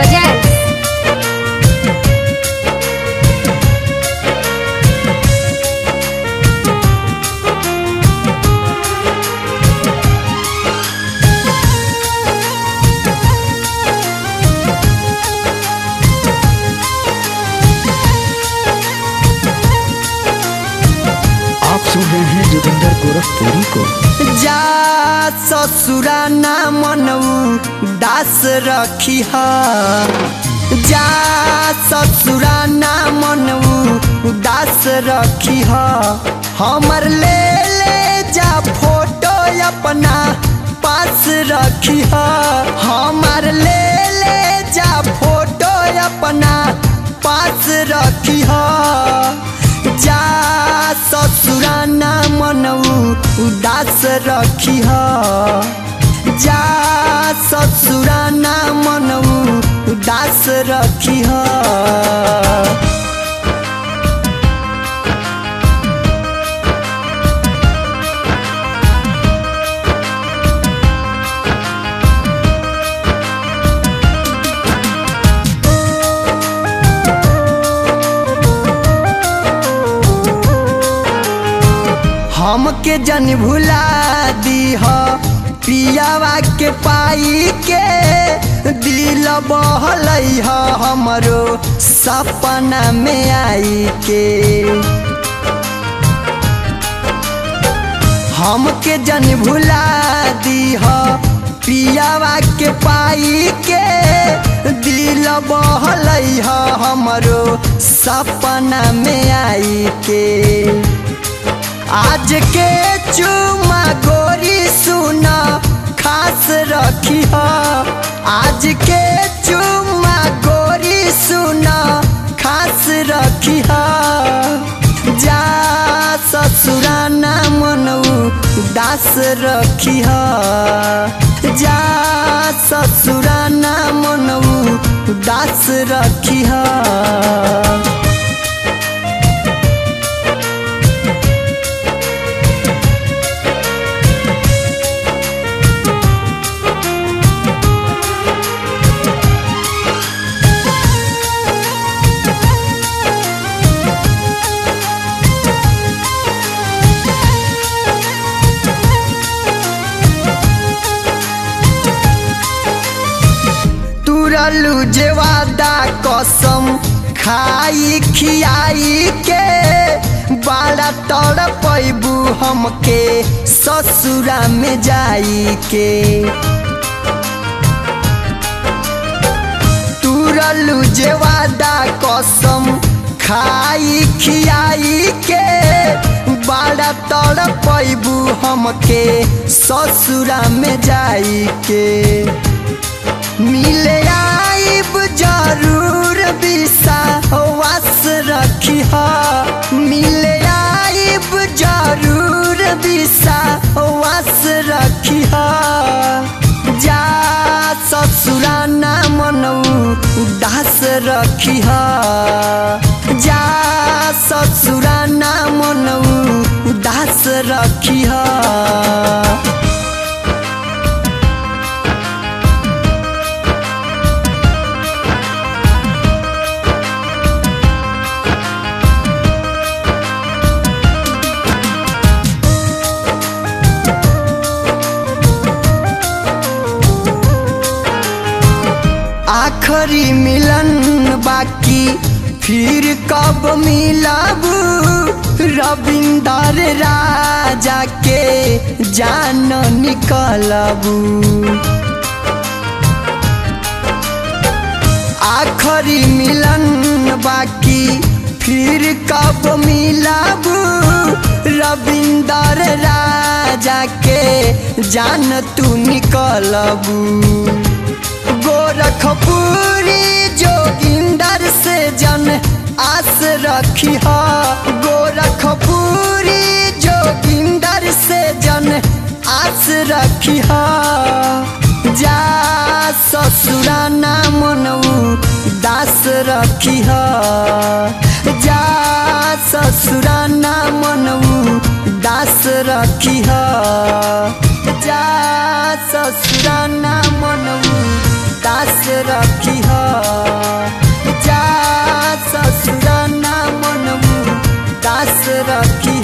Projects. आप सुन रहे हैं जोगिंदर गोरखपुरी को जा ससुरा ना मनऊ दास रखी ह जा ससुरा ना मनऊ दास रखी ह हमर ले ले जा फोटो अपना पास रखी ह हमर ले ले जा फोटो अपना पास रखी ह जा ससुरा ना मनऊ उदास रखी ह जा ससुरा ना मनऊ उदास रखी ह हमके जन भुला दी ह पियावा के पाई के दिल बहलई ह हमरो सपना में आई के हमके जन भुला दी ह पियावा के पाई के दिल बहलई ह हमरो सपना में आई के आज के चुमा गोरी सुना खास रखी ह आज के चुमा गोरी सुना खास रखी ह जा ससुरा ना मनऊ दास रखी ह जा ससुरा ना मनऊ दास रखी ह तुरलू जे वादा कसम खाई खियाई के बड़ा तड़ पैबू हमके ससुरा में जाई के तुरलू जे वादा कसम खाई खियाई के बड़ा तड़ पैबू हमके ससुरा में जाई के मिले आइब जरूर बिसा वास रखी ह मिले आइब जरूर बिसा वास रखी ह जा ससुरा ना मनऊ दास रखी ह जा ससुरा ना मनऊ दास रखी ह आखरी मिलन बाकी फिर कब मिलब रविंदर राजा के जान निकलबू आखरी मिलन बाकी फिर कब मिलब रविंदर राजा के जान तू निकलबू गोरखपुरी जोगिंदर से जन आस रखी ह गोरखपुरी जोगिंदर से जन आस रखी ह जा ससुरा ना मनऊ दास रखी ह जा ससुरा ना मनऊ दास रखी ह जा ससुरा ना मनऊ दास रखी ह आस रखी